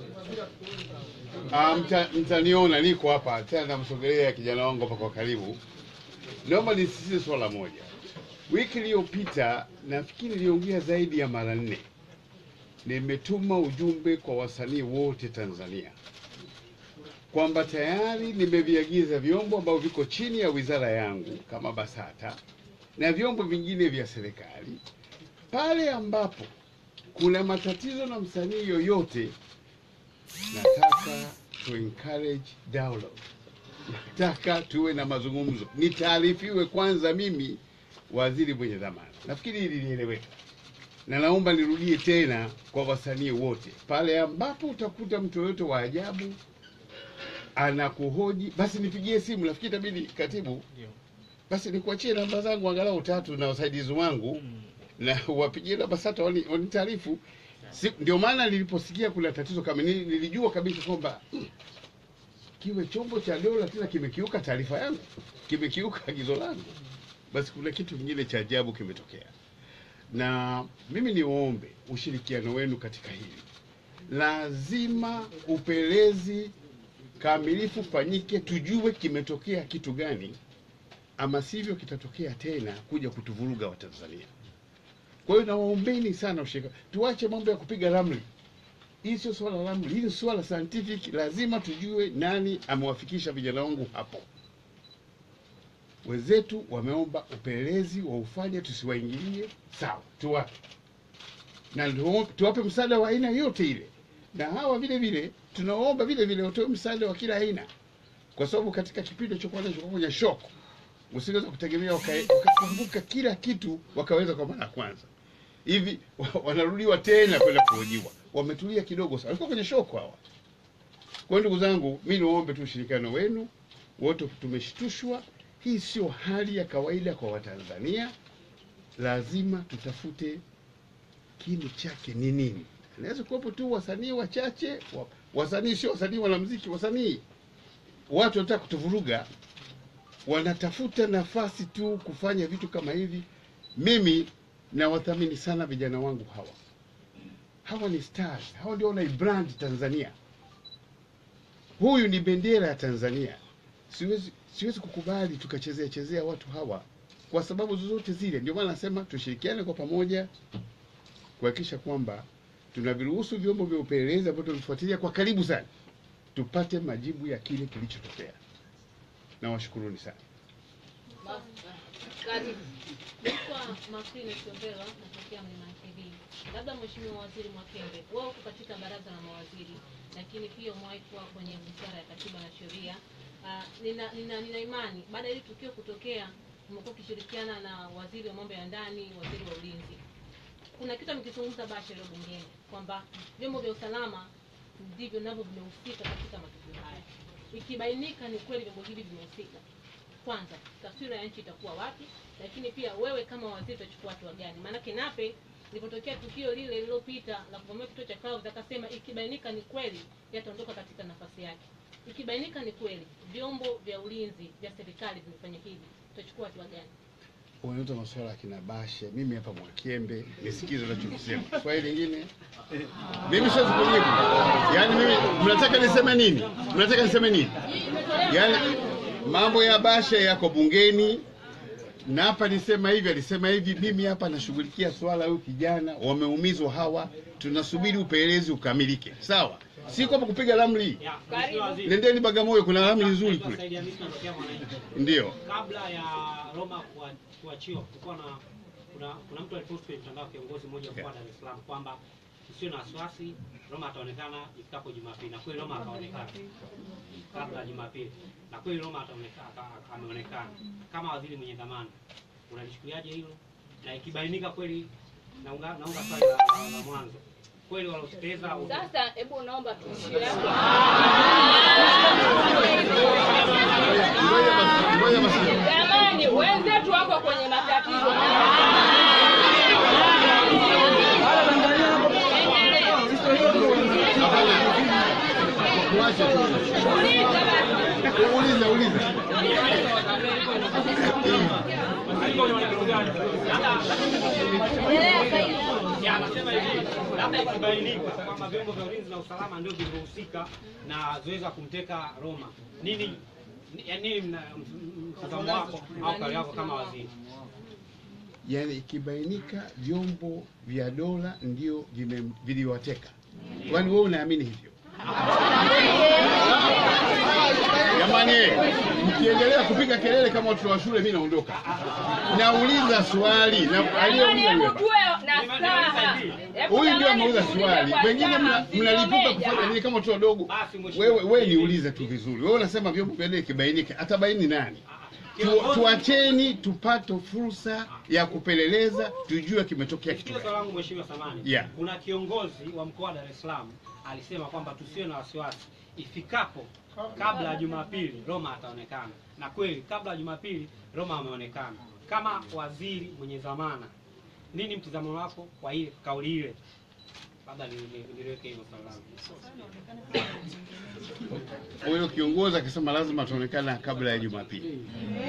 Ah, mta- Mtaniona niko hapa tena, namsogelea kijana wangu hapa kwa karibu. Naomba nisisitize swala moja. Wiki iliyopita nafikiri niliongea zaidi ya mara nne, nimetuma ujumbe kwa wasanii wote Tanzania kwamba tayari nimeviagiza vyombo ambavyo viko chini ya wizara yangu kama BASATA na vyombo vingine vya serikali, pale ambapo kuna matatizo na msanii yoyote, nataka tu encourage dialogue, nataka tuwe na mazungumzo, nitaarifiwe kwanza mimi waziri mwenye dhamana. Nafikiri hili lieleweka, na naomba nirudie tena kwa wasanii wote, pale ambapo utakuta mtu yoyote wa ajabu anakuhoji basi nipigie simu. Nafikiri itabidi katibu, basi nikuachie namba zangu angalau tatu na wasaidizi wangu na wapigie namba sata wani- wanitaarifu. Si, ndio maana niliposikia kuna tatizo kama nili, nilijua kabisa kwamba mm, kiwe chombo cha dola tena kimekiuka taarifa yangu, kimekiuka agizo langu, basi kuna kitu kingine cha ajabu kimetokea. Na mimi niwaombe ushirikiano wenu katika hili, lazima upelezi kamilifu fanyike, tujue kimetokea kitu gani, ama sivyo kitatokea tena kuja kutuvuruga Watanzania. Kwa hiyo nawaombeni sana ushirika, tuache mambo ya kupiga ramli. Hii sio swala la ramli, hili ni swala scientific. Lazima tujue nani amewafikisha vijana wangu hapo. Wenzetu wameomba upelelezi wa ufanye, tusiwaingilie. Sawa, tuwape na ndio tuwape msaada wa aina yote ile, na hawa vile vile tunaomba vile vile watoe msaada wa kila aina, kwa sababu katika kipindi cha kwanza cha kwenye shock, usingeweza kutegemea waka- wakakumbuka kila kitu wakaweza kwa mara ya kwanza hivi wa- wanarudiwa tena kwenda kuhojiwa, wametulia kidogo sana, walikuwa kwenye shock hawa. Kwa hiyo ndugu zangu, mi niwaombe tu ushirikiano wenu wote, tumeshtushwa. Hii sio hali ya kawaida kwa Watanzania, lazima tutafute kini chake ni nini. Inaweza kuwepo tu wasanii wachache wa, wasanii sio wasanii wanamuziki, wasanii watu wanataka kutuvuruga, wanatafuta nafasi tu kufanya vitu kama hivi. Mimi nawathamini sana vijana wangu hawa, hawa ni stars, hawa ndio wanaibrand Tanzania. Huyu ni bendera ya Tanzania. Siwezi, siwezi kukubali tukachezea chezea watu hawa kwa sababu zozote zile. Ndio maana nasema tushirikiane kwa pamoja kuhakikisha kwamba tunaviruhusu vyombo vya upelelezi ambavyo tunafuatilia kwa karibu sana, tupate majibu ya kile kilichotokea. Nawashukuruni sana. Karibu. Naitwa Makrine Siombelwa, natokea Mlimani TV. Labda Mheshimiwa Waziri Mwakembe, wewe uko katika baraza la mawaziri, lakini pia umewahi kuwa kwenye wizara ya katiba na sheria. Ah, nina, nina, nina imani baada ya hili tukio kutokea, umekuwa ukishirikiana na waziri wa mambo ya ndani, waziri wa ulinzi. Kuna kitu amekizungumza Bashe leo bungeni kwamba vyombo vya usalama ndivyo navyo vimehusika katika matukio haya. Ikibainika ni kweli vyombo hivi vimehusika, kwanza taswira ya nchi itakuwa wapi, lakini pia wewe kama waziri utachukua hatua gani? Maanake Nape ilipotokea tukio lile lililopita la kuvamia kituo cha Clouds akasema ikibainika ni kweli yataondoka katika nafasi yake. Ikibainika ni kweli vyombo vya ulinzi vya serikali vimefanya hivi, utachukua hatua gani? unaleta masuala ya kina Bashe, mimi hapa Mwakembe, nisikize unachokisema. Swali lingine mimi siwezi kujibu. Yaani mimi mnataka niseme nini? Mnataka niseme nini? Yaani mambo ya Bashe yako bungeni na hapa nisema hivi, alisema hivi, mimi hapa nashughulikia swala huyu kijana, wameumizwa hawa, tunasubiri upelelezi ukamilike, sawa? Si kwamba kupiga ramli. Ya, Mheshimiwa Waziri. Nendeni Bagamoyo, kuna ramli nzuri Naitwa kule, Said Hamisi, natokea Mwananchi. ndio. kabla ya Roma kua- kuachiwa kulikuwa na kuna, kuna mtu alipost kwenye mtandao kiongozi mmoja mkoa wa Dar es Salaam kwamba usiwe na wasiwasi, Roma ataonekana ifikapo Jumapili, na kweli Roma akaonekana kabla ya Jumapili, na kweli Roma ataonekana aka- ameonekana kama waziri mwenye dhamana. Unalichukuliaje hilo? Na ikibainika kweli, naunga naunga swali la, la, la mwanzo kweli waliotekeleza Sasa hebu naomba tuishie hapo. Ngoja basi, ngoja basi. Jamani, wenzetu wako kwenye matatizo. Tuache tu. Uliza, uliza. Ya, anasema hivi, labda ikibainika kwamba vyombo vya ulinzi na usalama ndio vilivyohusika na zoezi la kumteka Roma, nini ni- ya nini mna- m- mtazamo wako au kauli yako kama waziri? Yaani ikibainika vyombo vya dola ndio vime- viliwateka, kwani wewe unaamini hivyo? Jamani, mkiendelea kupiga kelele kama watoto wa shule, mimi naondoka. Nauliza swali na Jamani, aliyeuliza hebu yule. tuwe na staha. Hebu Huyu ndio jamani, ameuliza tuulize swali, kwa wengine staha, mna- mnalipuka msiombe kufanya nini kama watoto wadogo? Basi mheshimiwa. Wewe wewe niulize tu vizuri, wewe unasema vyombo vya dola kibainika, atabaini nani? Tu, tuacheni tupate fursa ya kupeleleza, tujue kimetokea kitu Sikiliza gani. swali langu mheshimiwa Samani. Yeah. Kuna kiongozi wa mkoa wa Dar es Salaam alisema kwamba tusiwe na wasiwasi, ifikapo kabla ya Jumapili Roma ataonekana, na kweli kabla ya Jumapili Roma ameonekana. Kama waziri mwenye dhamana, nini mtizamo wako kwa ile kauli ile? Labda ni- ni- niliweke hilo swali langu. Huyo kiongozi akisema lazima ataonekana kabla ya Jumapili.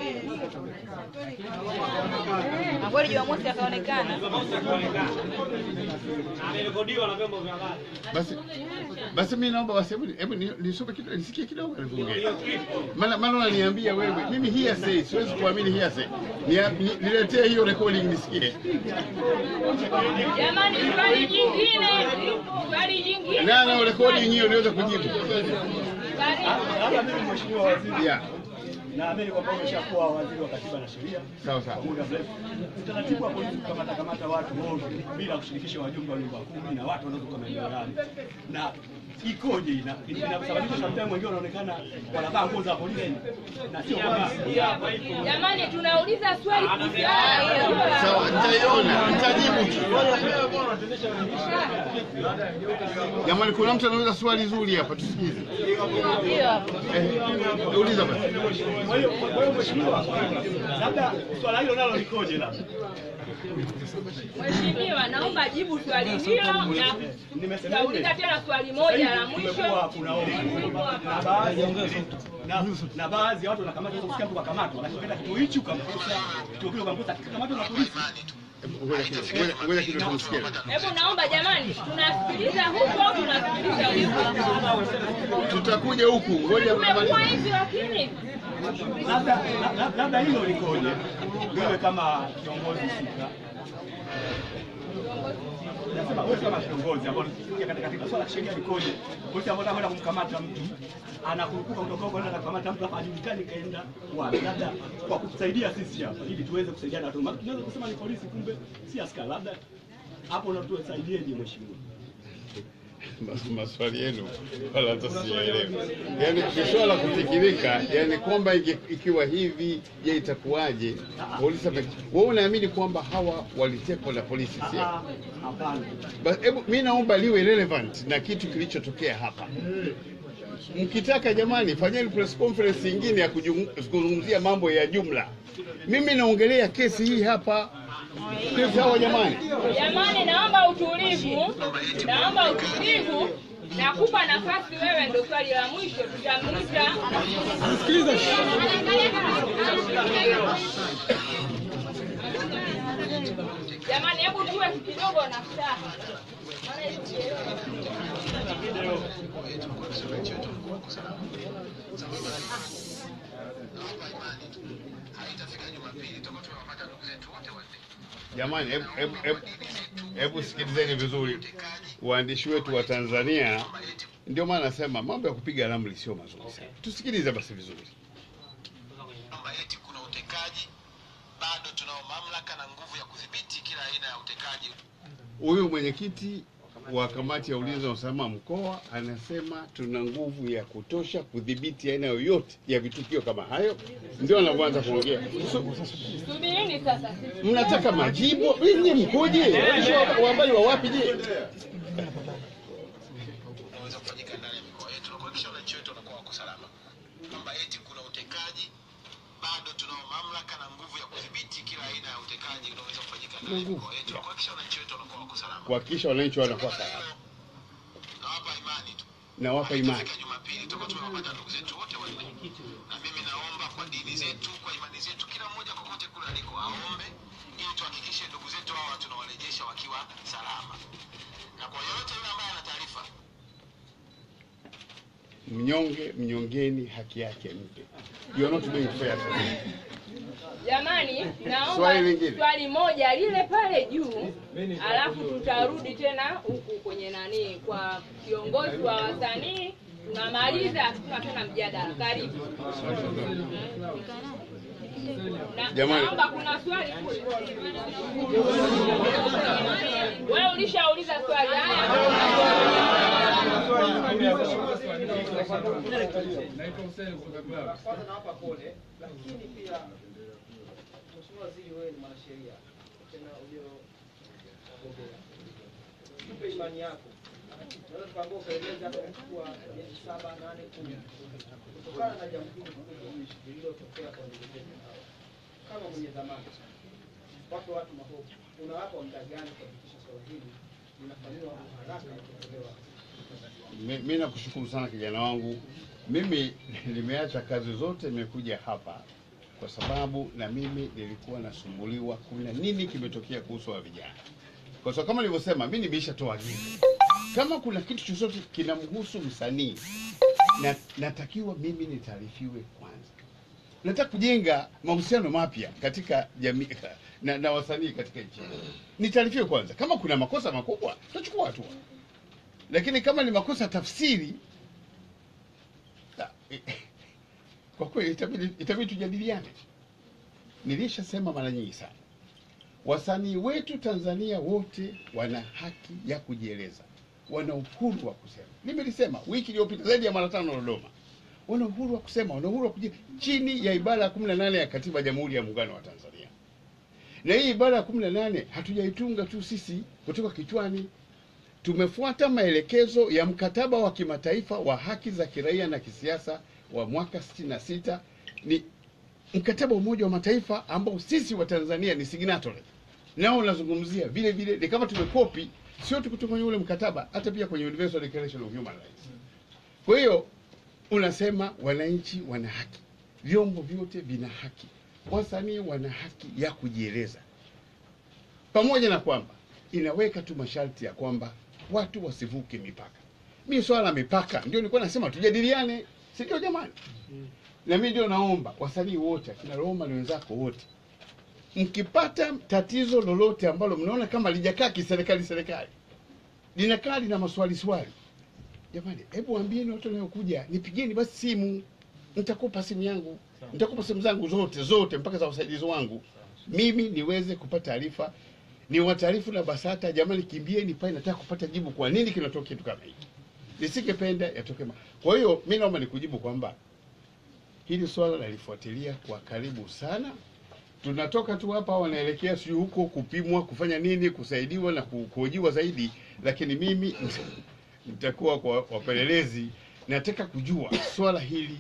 Na kweli Jumamosi akaonekana. Jumamosi akaonekana na amerekodiwa na vyombo vya habari. Basi basi mimi naomba basi hebu hebu ni- nisome kidogo nisikie kidogo alivyoongea. Hiyo clip Maana maana unaniambia wewe mimi hearsay siwezi kuamini hearsay. Nia- ni- Niletee hiyo recording nisikie. Jamani, swali jingine, swali jingine. Na na recording hiyo niweze kujibu. Labda mimi mheshimiwa waziri, Yeah. naamini kwamba umeshakuwa waziri wa katiba na sheria Sawa sawa. kwa muda mrefu. Utaratibu wa polisi kukamata kamata watu ovyo bila kushirikisha wajumbe wa nyumba kumi na watu wanaotoka maeneo yale, na ikoje? Ina- Inasababisha sometimes wengine wanaonekana wanavaa nguo za polisi na sio polisi. Jamani, tunauliza swali Sawa, nitaiona, nitajibu tu. Jamani, kuna mtu anauliza swali zuri hapa, tusikize. Eh, uliza basi. Kwa hiyo kwa hiyo mheshimiwa, labda swala hilo nalo likoje labda? Mheshimiwa, naomba jibu swali hilo na Nimesema tutauliza tena swali moja la mwisho. kumekuwa kuna hofu na baadhi na, na baadhi ya watu wanakamata kusikia mtu kakamatwa, lakini ukaenda kituo hichi ukamkuta kituo kile ukamkuta kikamatwa na polisi. Ngoja kidogo, ngoja- ngoja kidogo tumsikie. Hebu naomba jamani, tunasikiliza huko au tunasikiliza huko? Tutakuja huku, ngoja Tumekuwa tumalize. hivi lakini Labda la- labda hilo likoje, wewe kama kiongozi husika Nasema wewe kama kiongozi ambao unasikia katika katika swala la sheria likoje? Polisi ambao anakwenda kumkamata mtu anakurupuka kutoka huko anaenda kukamata mtu hapa hajulikani kaenda wapi, labda kwa kutusaidia sisi hapa ili tuweze kusaidiana watu. Maana tunaweza kusema ni polisi, kumbe si askari. Labda hapo unatusaidieje mheshimiwa? Mas- maswali yenu wala hata siyaelewi. Yaani ni swala la kufikirika, yaani kwamba inge- ikiwa hivi, je, itakuwaje? Polisi ame- wewe unaamini kwamba hawa walitekwa na polisi, sio? Ah, Hapana. Basi hebu mimi naomba liwe relevant na kitu kilichotokea hapa. Mkitaka jamani, fanyeni press conference nyingine ya kujung- kuzungumzia mambo ya jumla. Mimi naongelea kesi hii hapa. Sawa jamani? jamani, naomba utulivu, naomba utulivu. Nakupa nafasi wewe, ndo swali la mwisho tutamliza. Jamani, hebu tuwe kidogo na furaha. Maana hivi sielewi. Jamani, hebu hebu hebu hebu sikilizeni vizuri, waandishi wetu wa Tanzania. Ndio maana nasema mambo ya kupiga ramli sio mazuri sana. Tusikilize basi vizuri. kwamba eti kuna utekaji, bado tunao mamlaka na nguvu ya kudhibiti kila aina ya utekaji. Huyu mwenyekiti wa kamati ya ulinzi na usalama mkoa anasema tuna nguvu ya kutosha kudhibiti aina yoyote ya vitukio kama hayo. Ndio anavyoanza kuongea. Su- Subirini sasa. sisi- Mnataka majibu? Ninyi mkoje? Waandishi wa wa habari wa wapi je? unaweza kufanyika ndani ya mikoa yetu na kuhakikisha wananchi wetu wanakuwa wako salama, kwamba eti kuna utekaji, bado tunao mamlaka na nguvu ya kudhibiti kila aina ya utekaji unaweza kufanyika ndani ya mikoa yetu na kuhakikisha wananchi wetu wanakuwa wako salama. Kuhakikisha wananchi wanakuwa salama. Nawapa imani tu Nawapa imani. Ikifika Jumapili tutakuwa tumewapata ndugu zetu wote wanne, na mimi naomba kwa dini zetu, kwa imani zetu, kila mmoja kokote kule aliko aombe ili tuhakikishe ndugu zetu hawa tunawarejesha wakiwa salama, na kwa yoyote yule ambaye ana taarifa Mnyonge mnyongeni haki yake mpe. You are not being fair to me. Jamani, naomba Swali lingine. swali moja lile pale juu, alafu tutarudi tena huku kwenye nani, kwa kiongozi wa wasanii. Tunamaliza, hatuna tena mjadala. Karibu. Na- Jamani. Naomba kuna swali kule. Wewe ulishauliza swali Kwanza nawapa pole, lakini pia Mheshimiwa Waziri, wewe ni mwanasheria tena ulio wagombea, tupe imani yako. Tunaweza tukaambia upelelezi hata kuchukua miezi saba, nane, kumi kutokana na jambo hili kubwa lililotokea kwa ndugu zetu hawa. Kama mwenye dhamana, wape watu mahofu, unawapa muda gani kuhakikisha swala hili linafanyiwa haraka na kutolewa Mi- mi nakushukuru sana kijana wangu. Mimi nimeacha kazi zote, nimekuja hapa kwa sababu na mimi nilikuwa nasumbuliwa, kuna nini kimetokea kuhusu wa vijana, kwa sababu kama nilivyosema, mi nimeishatoa agizo, kama kuna kitu chochote kinamhusu msanii na, natakiwa mimi nitaarifiwe kwanza. Nataka kujenga mahusiano mapya katika jamii na, na wasanii katika nchi, nitaarifiwe kwanza. Kama kuna makosa makubwa, tutachukua hatua lakini kama ni makosa tafsiri ah, eh, kwa kweli itabidi itabidi tujadiliane. Nilishasema mara nyingi sana, wasanii wetu Tanzania wote wana haki ya kujieleza, wana uhuru wa kusema. Nimelisema wiki iliyopita zaidi ya mara tano Dodoma, wana uhuru wa kusema, wana uhuru wa kuji chini ya ibara ya kumi na nane ya Katiba ya Jamhuri ya Muungano wa Tanzania. Na hii ibara ya kumi na nane hatujaitunga tu sisi kutoka kichwani, tumefuata maelekezo ya mkataba wa kimataifa wa haki za kiraia na kisiasa wa mwaka 66 ni mkataba wa Umoja wa Mataifa ambao sisi wa Tanzania ni signatory, nao unazungumzia vile vile, ni kama tumekopi, sio tu kutoka kwenye ule mkataba, hata pia kwenye Universal Declaration of Human Rights. Kwa hiyo unasema wananchi wana haki, vyombo vyote vina haki, wasanii wana haki ya kujieleza, pamoja na kwamba inaweka tu masharti ya kwamba watu wasivuke mipaka. Mi swala la mipaka ndio nilikuwa nasema tujadiliane, si ndio jamani? Na mimi ndio naomba wasanii wote, akina Roma na wenzako wote, mkipata tatizo lolote ambalo mnaona kama lijakaa kiserikali serikali, linakaa lina maswali swali, jamani, hebu ambieni watu wanaokuja, nipigieni basi simu, nitakupa simu yangu, nitakupa simu zangu zote zote, mpaka za wasaidizi wangu, mimi niweze kupata taarifa ni wataarifu na BASATA, jamani, kimbieni pale, nataka kupata jibu, kwa nini kinatokea kitu kama hiki. Nisingependa yatoke. ma- Kwa hiyo mi naomba nikujibu kwamba hili swala nalifuatilia kwa karibu sana. Tunatoka tu hapa, wanaelekea sijui huko kupimwa, kufanya nini, kusaidiwa na ku- kuhojiwa zaidi, lakini mimi nitakuwa kwa wapelelezi. Nataka kujua swala hili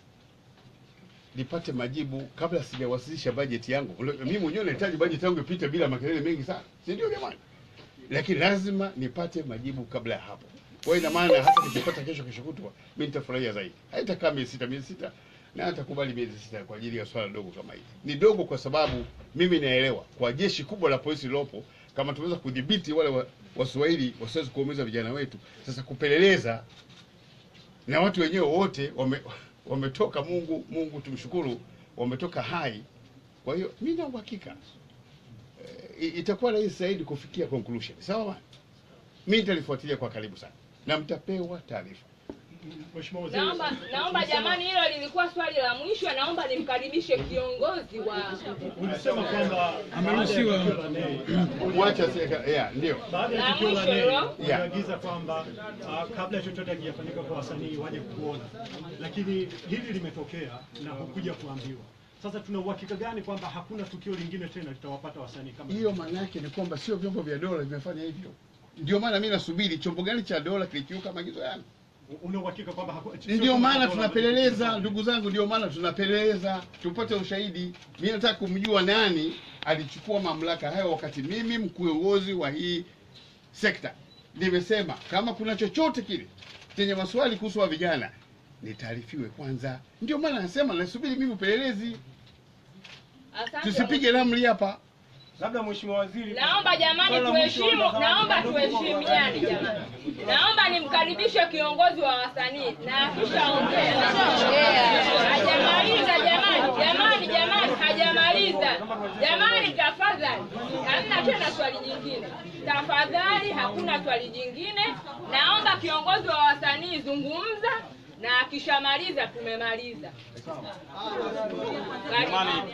nipate majibu kabla sijawasilisha bajeti yangu. Ule- Mimi mwenyewe nahitaji bajeti yangu ipite bila makelele mengi sana, si ndio jamani? Lakini lazima nipate majibu kabla ya hapo. Kwa hiyo ina maana hata nikipata kesho kesho kutwa, mimi nitafurahia zaidi. Haitakaa miezi sita, miezi sita na hatakubali miezi sita kwa ajili ya swala dogo kama hili. Ni dogo kwa sababu mimi naelewa kwa jeshi kubwa la polisi lilopo kama tumeweza kudhibiti wale wa- waswahili wasiwezi kuumiza vijana wetu sasa kupeleleza na watu wenyewe wote wame, wametoka mungu mungu tumshukuru wametoka hai kwa hiyo mi na uhakika eh, itakuwa rahisi zaidi kufikia conclusion sawa bwana? mi nitalifuatilia kwa karibu sana na mtapewa taarifa Mheshimiwa Waziri, Naomba, naomba jamani, hilo lilikuwa swali la mwisho. Naomba nimkaribishe kiongozi wa ulisema kwamba Ameruhusiwa. baada ya tukio la Nei, Wacha serikali- yeah, ndio. baada ya La tukio la mwisho Nei hilo. Yeah. uliagiza kwamba ah, kabla chochote hakijafanyika kwa wasanii waje kuona, lakini hili limetokea na hukuja kuambiwa. Sasa tuna uhakika gani kwamba hakuna tukio lingine tena litawapata wasanii kama hiyo maana yake ni kwamba sio vyombo vya dola vimefanya hivyo ndio maana mi nasubiri chombo gani cha dola kilikiuka maagizo yangu una uhakika kwamba haku- sio ndio kwamba maana dola tunapeleleza ndugu zangu ndio maana tunapeleleza tupate ushahidi mi nataka kumjua nani alichukua mamlaka hayo wakati mimi mkuongozi wa hii sekta nimesema kama kuna chochote kile chenye maswali kuhusu wa vijana nitaarifiwe kwanza ndio maana nasema nasubiri mimi upelelezi Asante. tusipige ramli hapa labda mheshimiwa waziri Naomba jamani Swala la mwisho tuheshimu, la zawadi naomba kidogo tuheshimiane jamani. Naomba nimkaribishe kiongozi wa wasanii na akishaongea hajamaliza jamani, jamani, jamani, hajamaliza jamani, tafadhali, hamna tena swali jingine, tafadhali, hakuna swali jingine. Naomba kiongozi wa wasanii zungumza, na akishamaliza tumemaliza. Karibu.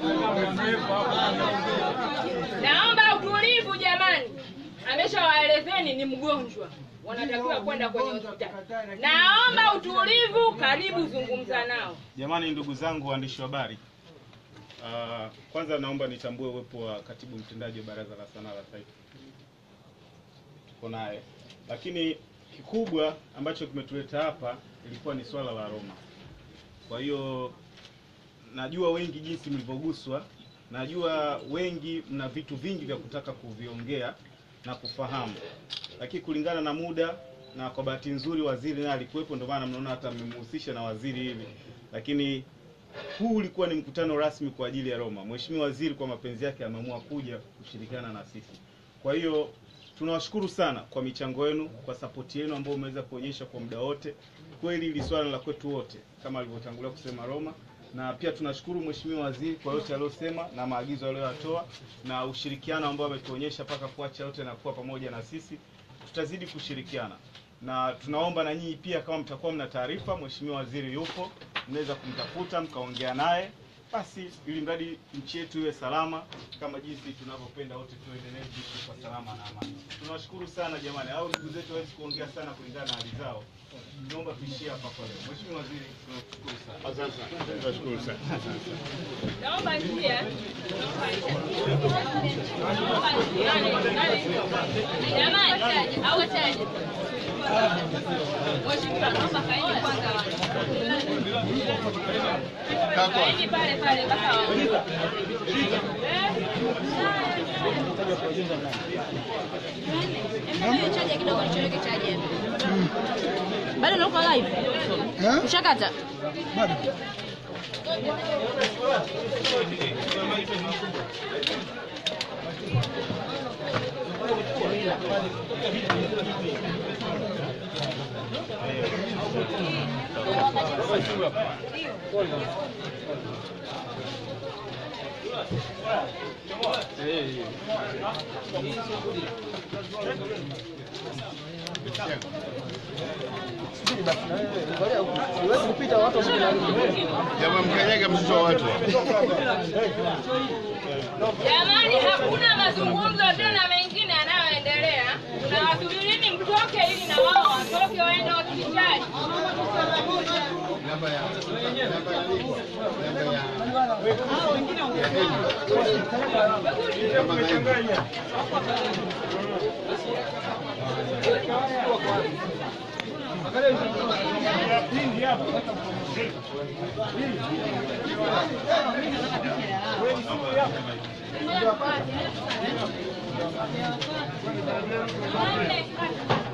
Naomba utulivu jamani, ameshawaelezeni ni mgonjwa, wanatakiwa kwenda kwenye hospitali. Naomba utulivu, karibu zungumza nao. Jamani, ndugu zangu waandishi wa habari, uh, kwanza naomba nitambue uwepo wa katibu mtendaji wa Baraza la Sanaa la Taifa, tuko naye, lakini kikubwa ambacho kimetuleta hapa ilikuwa ni swala la Roma. Kwa hiyo najua wengi jinsi mlivyoguswa, najua wengi mna vitu vingi vya kutaka kuviongea na kufahamu, lakini kulingana na muda na kwa bahati nzuri waziri naye alikuwepo, ndio maana mnaona hata mmemhusisha na waziri hivi, lakini huu ulikuwa ni mkutano rasmi kwa ajili ya Roma. Mheshimiwa Waziri kwa mapenzi yake ameamua kuja kushirikiana na sisi. Kwa hiyo tunawashukuru sana kwa michango yenu, kwa sapoti yenu ambayo umeweza kuonyesha kwa muda wote. Kweli hili swala la kwetu wote kama alivyotangulia kusema Roma, na pia tunashukuru Mheshimiwa Waziri kwa yote aliyosema na maagizo aliyoyatoa na ushirikiano ambao ametuonyesha mpaka kuacha yote na kuwa pamoja na sisi. Tutazidi kushirikiana na tunaomba na nyinyi pia, kama mtakuwa mna taarifa, Mheshimiwa Waziri yupo, mnaweza kumtafuta mkaongea naye, basi ili mradi nchi yetu iwe salama kama jinsi tunavyopenda wote tuendelee kuishi kwa salama na amani. Tunawashukuru sana jamani, au ndugu zetu hawezi kuongea sana kulingana na hali zao. Naomba tuishie hapa kwa leo. Mheshimiwa Waziri, tunakushukuru sana. Asante sana. Tunashukuru sana. Naomba njia. Naomba njia. Jamani, au chaje? Mheshimiwa, naomba kaeni kwanza wale. Kaeni pale pale mpaka waongee. Chaja kidogo nichoweke chaja. Bado nauko live? Ushakata? Bado. Jamaa mkanyaga mtoto wa watu. Jamani, hakuna mazungumzo tena mengine yanayoendelea. Tunawasubirini mtoke ili na wao watoke waende hospitali. Namba ya namba ya nini? Namba ya Wanne.